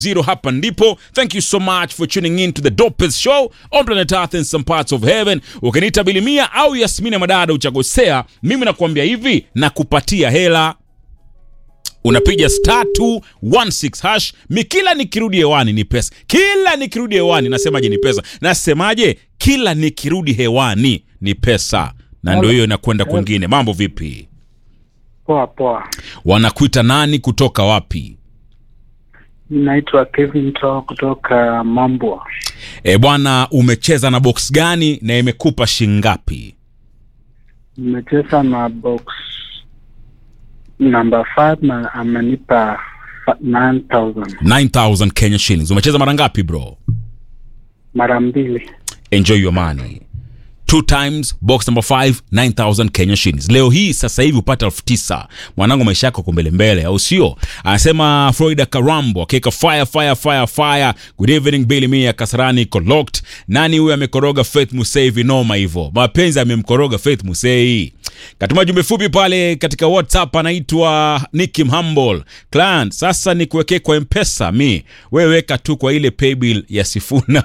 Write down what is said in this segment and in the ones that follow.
Zero hapa ndipo. Thank you so much for tuning in to the dopest show on planet Earth and some parts of heaven. Ukiniita Bilimia au Yasmini Madada uchagosea, mimi nakuambia hivi na kupatia hela unapiga star 216 hash. Mi kila nikirudi hewani ni pesa, kila nikirudi hewani nasemaje? Ni pesa. Nasemaje? Kila nikirudi hewani ni pesa, na ndio hiyo inakwenda kwingine. Mambo vipi? Poa poa, Wanakuita nani? Kutoka wapi? naitwa Kevin To kutoka Mambwa. E bwana, umecheza na box gani na imekupa shingapi? Nimecheza na box number 5 na amenipa fa- 9000 9000 Kenya shillings. Umecheza mara ngapi bro? mara mbili. Enjoy your money. Two times box number 5 9000 Kenya shillings. Leo hii sasa hivi upata elfu tisa. Mwanangu maisha yako yako mbele mbele, au sio? Anasema Florida Karambo akika fire fire fire fire. Good evening Billy Mia Kasarani Collect. Nani huyu amekoroga Faith Musei vinoma hivyo? Mapenzi amemkoroga Faith Musei. Katuma jumbe fupi pale katika WhatsApp anaitwa Nicky Humble. Client, sasa ni kuwekee kwa M-Pesa mi. Wewe weka tu kwa ile paybill ya Sifuna.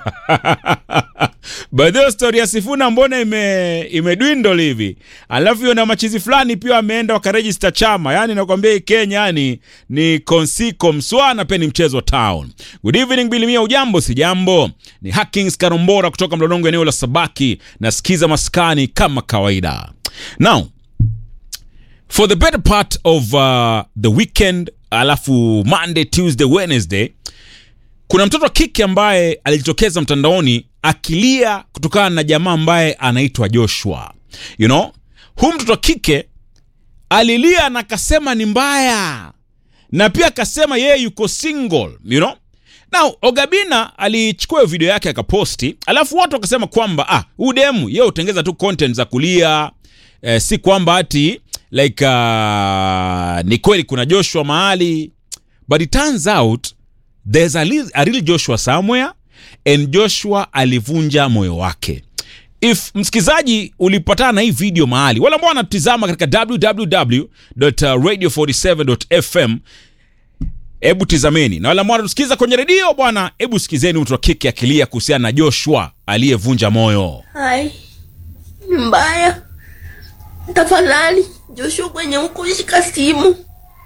By the way, story ya Sifuna mbona ime imedwindle hivi? Alafu hiyo na machizi fulani pia wameenda wakaregister chama. Yaani nakwambia hii Kenya yani ni konsiko mswana pia ni mchezo town. Good evening Billy Mia, ujambo si jambo? Ni Hackings Karombora kutoka Mlolongo eneo la Sabaki. Nasikiza maskani kama kawaida. Now, for the better part of uh, the weekend alafu Monday, Tuesday, Wednesday kuna mtoto wa kike ambaye alijitokeza mtandaoni akilia kutokana na jamaa ambaye anaitwa Joshua. You know, huyu mtoto wa kike alilia na akasema ni mbaya, na pia akasema yeye yuko single, you know. Now Ogabina alichukua hiyo video yake akaposti, alafu watu wakasema kwamba ah, huyu demu yeye utengeza tu content za kulia eh, si kwamba ati like uh, ni kweli kuna Joshua mahali, but it turns out there's a, li- a real Joshua somewhere and Joshua alivunja moyo wake. If msikizaji ulipatana na hii video mahali, wala ambao wanatizama katika www.radio47.fm hebu tizameni, na wale ambao wanatusikiza kwenye redio bwana, hebu sikizeni mtu wa kike akilia kuhusiana na Joshua aliyevunja moyo. Hai, ni mbaya. Tafadhali Joshua, kwenye huko shika simu,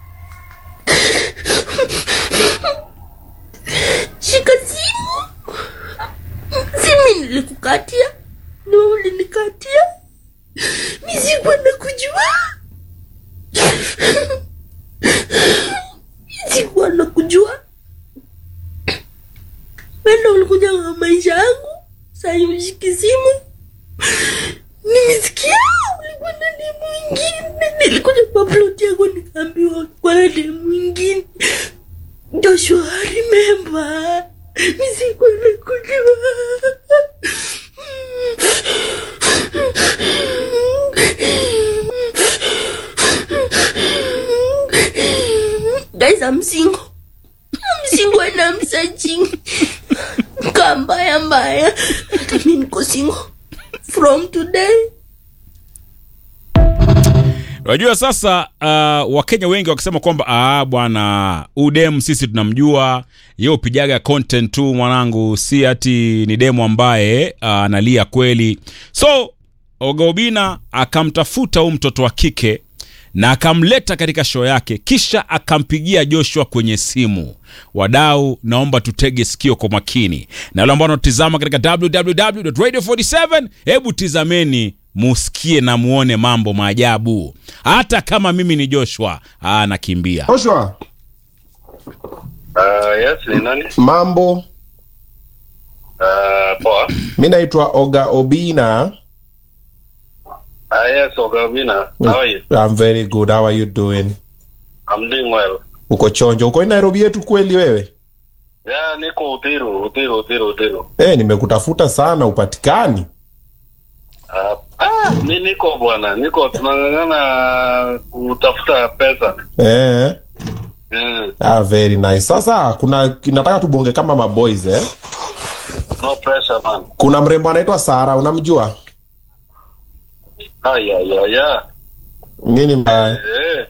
shika simu. Simi nilikukatia, ni wewe ulinikatia. Mi sikuwa nakujua, Mi sikuwa nakujua. Wenda ulikuja kwa maisha yangu, sai ushiki simu nimesikia ulikuwa na demu mwingine. Nilikuja kwa plot yako nikaambiwa ulikuwa na demu mwingine. Joshua, remember, mi sikuwa nakujua. Guys, I'm single. I'm single and I'm searching. Kaa mbaya mbaya. Hata mi niko single. From today. Unajua sasa, uh, Wakenya wengi wakisema kwamba ah, bwana udem sisi tunamjua yeye upijaga content tu mwanangu, si ati ni demu ambaye uh, analia kweli. So Ogobina akamtafuta huyu mtoto wa kike na akamleta katika show yake, kisha akampigia Joshua kwenye simu. Wadau, naomba tutege sikio kwa makini, na wale ambao wanatizama katika www.radio47, hebu tizameni musikie na muone mambo maajabu. Hata kama mimi ni Joshua, ah, nakimbia. Joshua, Uh, yes, ni nani? mambo. Uh, poa. Mi naitwa Oga Obina. Uh, yes, Ogavina. How are you? I'm very good. How are you doing? I'm doing well. Uko chonjo? Uko Nairobi yetu kweli wewe? Yeah, niko Uthiru, Uthiru, Uthiru, Uthiru. Eh, nimekutafuta sana upatikani. Uh, ah, mi niko bwana, niko tunang'ang'ana kutafuta pesa. Eh. Mm, Ah, very nice. Sasa kuna nataka tubonge kama maboys eh. no pressure man. Kuna mrembo anaitwa Sara, unamjua? Ah, yeah, yeah, yeah. Nini mbaya? Eh,